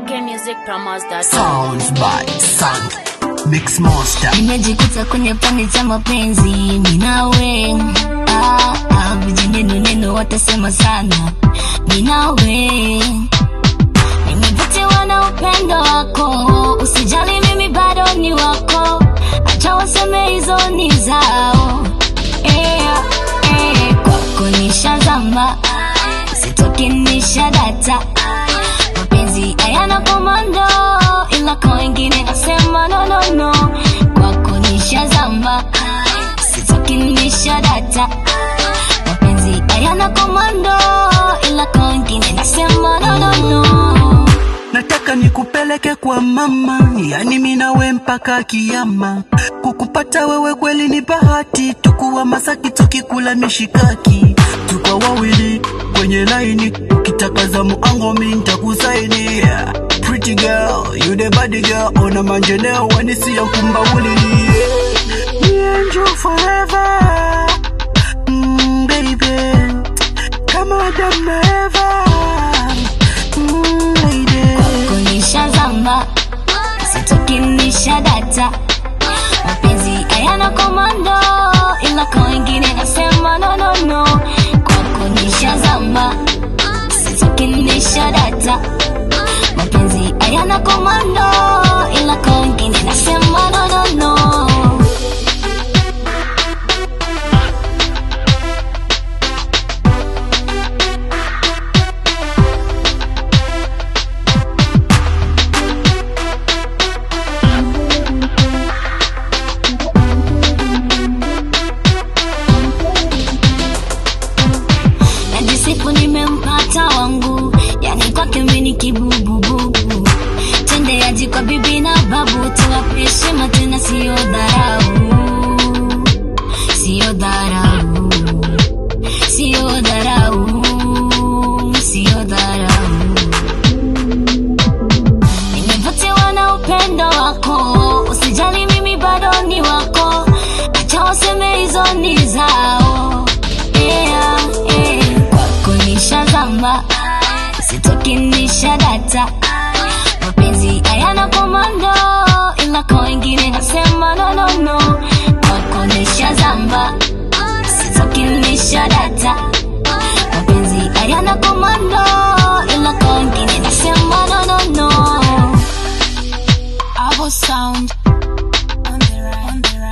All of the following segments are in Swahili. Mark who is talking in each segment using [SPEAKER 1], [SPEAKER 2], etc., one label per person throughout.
[SPEAKER 1] ckmusicpromos.com.
[SPEAKER 2] Sounds by Sound Mix Monster
[SPEAKER 3] nimejikuta kwenye pani za mapenzi minawe ah, ah, vijineno neno watasema sana minawe nimevutiwa na upendo wako usijali mimi bado ni wako acha waseme hizo ni zao eh, eh, kwako nishazama sitoki nishadata mapenzi hayana komando ila kwa wengine nasema no, no, no. kwako nishazama sitoki nishadata mapenzi hayana komando ila kwa wengine nasema no, no, no.
[SPEAKER 2] Nataka nikupeleke kwa mama, yani mimi nawe mpaka kiyama. Kukupata wewe kweli ni bahati, tukuwa Masaki tukikula mishikaki, tuko wawili kwenye laini, ukitaka za muango mimi nitakusaidia. Pretty girl, you the body girl, ona manjeneo wanisia kumbawuli yeah. and you forever, mm, baby, kama Adam na Eva, mm, lady.
[SPEAKER 3] kunishazama sitoki nishadata mapenzi hayana komando ila kwa wengine nasema no, no, no. kwako nishazama sitoki nishadata mapenzi hayana komando ila kwa wengine nasema no, no, no. najisifu nimempata wangu yani kwake mini kibubububu tendeaji kwa bibi na babu tuwape heshima tena siyo dharau siyo dharau siyo dharau siyo dharau nimevutiwa na upendo wako usijali mimi bado ni wako acha waseme hizo ni zao yeah, yeah. kwako nishazama sitoki nishadata mapenzi hayana komando ila kwa wengine nasema no, no, no. kwako nishazama sitoki nishadata mapenzi hayana komando ila kwa wengine nasema no, no, no. Avo sound on the right, on the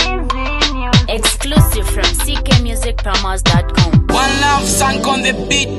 [SPEAKER 3] right.
[SPEAKER 1] Exclusive from ckmusicpromos.com.
[SPEAKER 4] One love song on the beat.